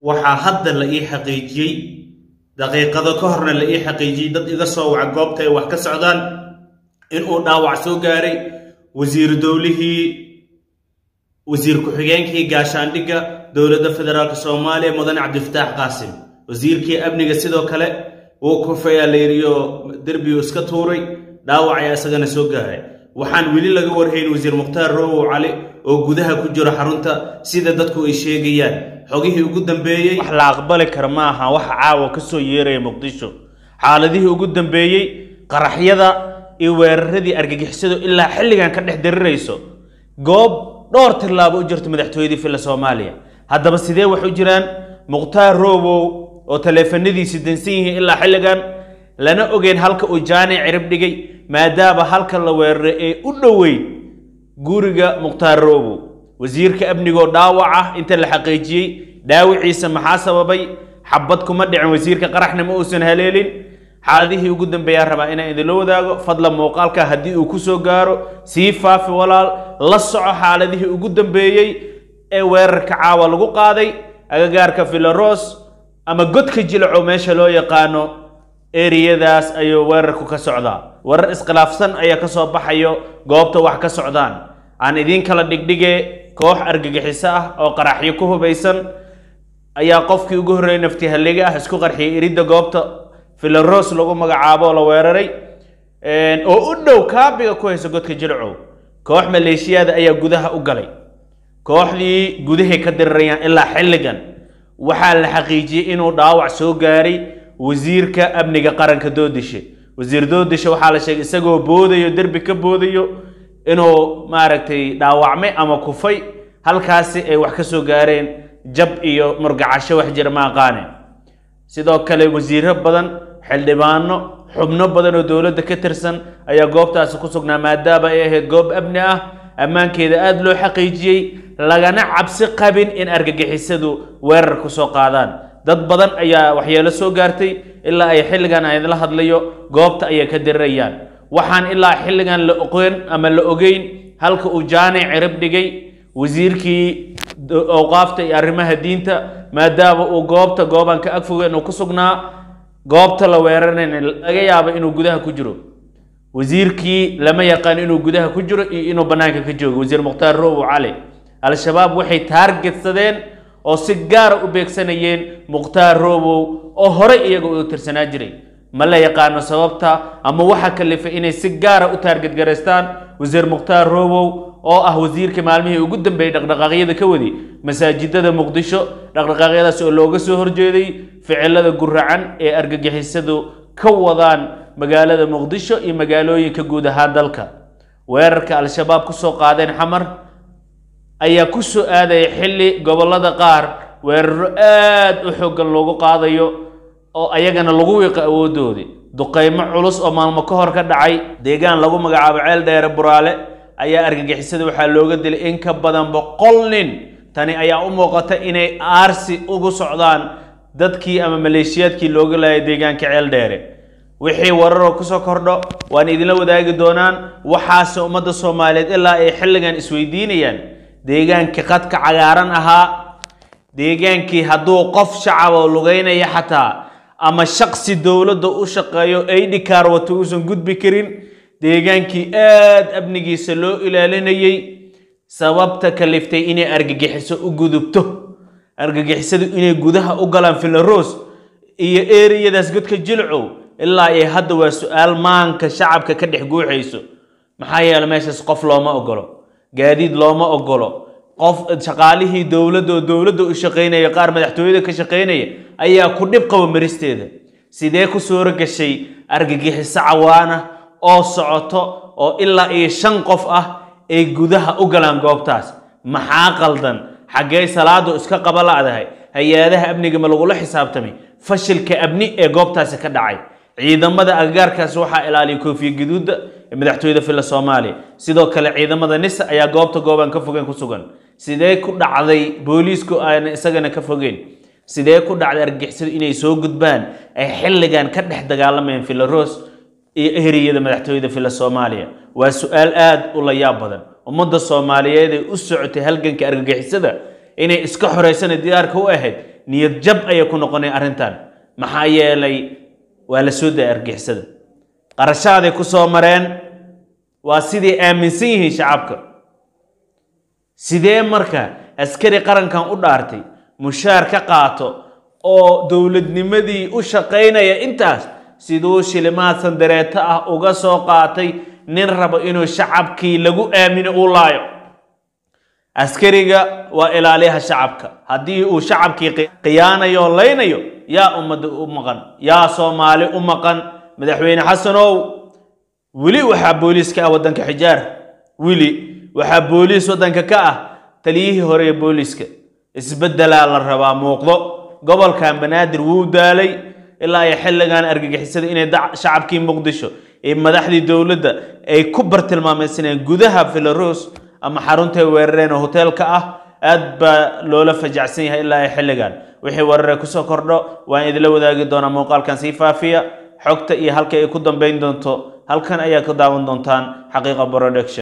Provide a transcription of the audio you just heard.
waxaa hadda la ii xaqiijiyey daqiiqado ka horna la ii xaqiijiyey dad iga soo waca goobta ay wax ka socdaan inuu dhaawac soo gaaray wasiiru dowlihii wasiir ku-xigeenkii gaashaandhigga dowladda federaalk soomaaliya mudane cabdifataax qaasim wasiirkii amniga sidoo kale wuu kufayaa layidhiyo derbigu iska tuuray dhaawac ayaa isagana soo gaaray waxaan weli laga warhayn wasiir mukhtaar roowow cali oo gudaha ku jiro xarunta sida dadku ay sheegayaan xogihii ugu dambeeyey wax la aqbali kara ma aha waxa caawa ka soo yeeraya muqdisho xaaladihii ugu dambeeyey qaraxyada iyo weeraradii argagixisadu ilaa xilligan ka dhex darirayso goob dhowr tillaabo u jirto madaxtooyadii filla soomaaliya haddaba sidee wax u jiraan mukhtaar roowow oo taleefanadiisi dansan yihiin ilaa xilligan lana ogeyn halka uu jaanic cirib dhigay maadaama halka la weeraray ee u dhoweyd guriga mukhtaar roobow wasiirka amnigoo dhaawac ah inta la xaqiijiyey dhaawiciisa maxaa sababay xabad kuma dhicin wasiirka qaraxna ma uusan haleelin xaaladihii ugu dambeeyaan rabaa inaan idinla wadaago fadlan muuqaalka haddii uu ku soo gaaro sii faafi walaal la soco xaaladihii ugu dambeeyey ee weerarka caawa lagu qaaday agagaarka filaros ama godka jilaco meesha loo yaqaano eriyadaas ayuu weerarku ka socdaa warar iskhilaafsan ayaa ka soo baxayo goobta wax ka socdaan aan idiin kala dhigdhige koox argagixiso ah oo qaraxyo ku hubaysan ayaa qofkii ugu horreeyay nafti halliga ah isku qarxiyay iridda goobta filaros lagu magacaabo oo la weeraray oo u dhow kaabiga ku haysa godka jilcow koox maleeshiyaada ayaa gudaha u galay kooxdii gudahay ka dirirayaan ilaa xilligan waxaa la xaqiijiyey inuu dhaawac soo gaaray wasiirka amniga qaranka doodishe wasiir doodishe waxaa la sheegay isagoo boodayo derbi ka boodayo inuu maaragtay dhaawacmay ama kufay halkaasi ay wax ka soo gaareen jab iyo murgacasho wax jira ma aqaane sidoo kale wasiiro badan xildhibaano xubno badan oo dowladda ka tirsan ayaa goobtaasi ku sugnaa maadaama ay ahayd goob amni ah ammaankeeda aada loo xaqiijiyey lagana cabsi qabin in argagixisadu weerar ku soo qaadaan dad badan ayaa waxyeelo soo gaartay ilaa ay xilligan aan idinla hadlayo goobta ayay ka dirirayaan waxaan ilaa xilligan la oqeen ama la ogeyn halka uu jaanic cirib dhigay wasiirkii awqaafta iyo arrimaha diinta maadaama uu goobta goobaan ka agfogeen uu ku sugnaa goobta la weerarayna laga yaabo inuu gudaha ku jiro wasiirkii lama yaqaan inuu gudaha ku jiro iyo inuu bannaanka ka joogo wasiir mukhtaar roobow cali al-shabaab waxay taargetsadeen oo si gaara u beegsanayeen mukhtaar roobow oo horey iyaga u tirsanaa jiray ma la yaqaano sababta ama waxa kalifay inay si gaara u taargetgaraystaan wasiir mukhtaar roobow oo ah wasiirka maalmihii ugu dambeeyey dhaqdhaqaaqyada ka wadi masaajidada muqdisho dhaqdhaqaaqyadaas oo looga soo horjeeday ficilada guracan ee argagixisadu ka wadaan magaalada muqdisho iyo magaalooyinka guud ahaan dalka weerarka al-shabaab ku soo qaadeen xamar ayaa ku soo aadaya xilli gobollada qaar weeraro aad u xooggan loogu qaadayo oo ayagana lagu wiiqo awooddoodii duqaymo culus oo maalmo ka hor ka dhacay deegaan lagu magacaabo ceel dheere buraale ayaa argagixisada waxaa looga dilay in ka badan boqol nin tani ayaa u muuqata inay aarsi ugu socdaan dadkii ama maleeshiyaadkii looga laayay deegaanka ceel dheere wixii wararoo kusoo kordho waan idinla wadaagi doonaan waxaase ummadda soomaaliyeed ilaa ay xilligan isweydiinayaan deegaankii qadka cagaaran ahaa deegaankii hadduu qof shacab oo lugeynaya xataa ama shaqsi dowladda u shaqeeyo aidhikaar wato uusan gudbi karin deegaankii aad amnigiisa loo ilaalinayay sababta kaliftay inay argagixiso u gudubto argagixisadu inay gudaha u galaan filaros iyo eriyadaas godka jilcow ilaa ay hadda waa su-aal maanka shacabka ka dhex guuxayso maxaa yeele meeshaas qof looma ogolo gaadiid looma ogolo qof shaqaalihii dowladda oo dowladda u shaqaynaya qaar madaxtooyada ka shaqaynaya ayaa ku dhib qaba maristeeda sidee ku suuro gashay argagixiso cawaana oo socoto oo ilaa iyo shan qof ah ay gudaha u galaan goobtaas maxaa qaldan xaggee salaadu iska qaba la'dahay hay-adaha amniga ma lagula xisaabtamay fashilka amni ee goobtaasi ka dhacay ciidamada agagaarkaas waxaa ilaaliya koofiya gaduudda ee madaxtooyada filla soomaaliya sidoo kale ciidamada nisa ayaa goobta goobaan ka fogeen ku sugan sidee ku dhacday booliisku aana isagana ka fogeen sidee ku dhacday argagixisadu inay soo gudbaan ay xilligan ka dhex dagaalamayaan filaros iyo ehriyada madaxtooyada filla soomaaliya waa su-aal aad u la yaab badan ummadda soomaaliyeed ee u socotay halganka argagixisada inay iska xoreysana diyaarka u ahayd niyad jab ayay ku noqonay arrintan maxaa yeelay waa la soo daya argixisada qarashaaday ku soo mareen waa siday aaminsan yihiin shacabka sidee marka askari qarankan u dhaartay mushaar ka qaato oo dowladnimadii u shaqaynaya intaas siduu shilimaad sandareeto ah uga soo qaatay nin rabo inuu shacabkii lagu aamino uu laayo askariga waa ilaaliyaha shacabka haddii uu shacabkii khiyaanayo laynayo yaa ummadda u maqan yaa soomaali u maqan madaxweyne xasanow weli waxaa booliis ka ah waddanka xijaar weli waxaa booliis waddanka ka ah taliyihii hore ee booliiska isbeddelaa la rabaa muuqdo gobolkan banaadir wuu daalay ilaa ay xilligan argagixisada inay shacabkii muqdisho ee madaxdii dowladda ay ku bartilmaamaysaneen gudaha filaros ama xaruntay weerareen oo hoteelka ah aad baa loola fajacsan yahay ilaa ay xilligan wixii weerare kusoo kordho waan idila wadaagi doonaa muuqaalkan sii faafiya xogta iyo halka ay ku dambayn doonto halkan ayaa ka daawan doontaan xaqiiqa production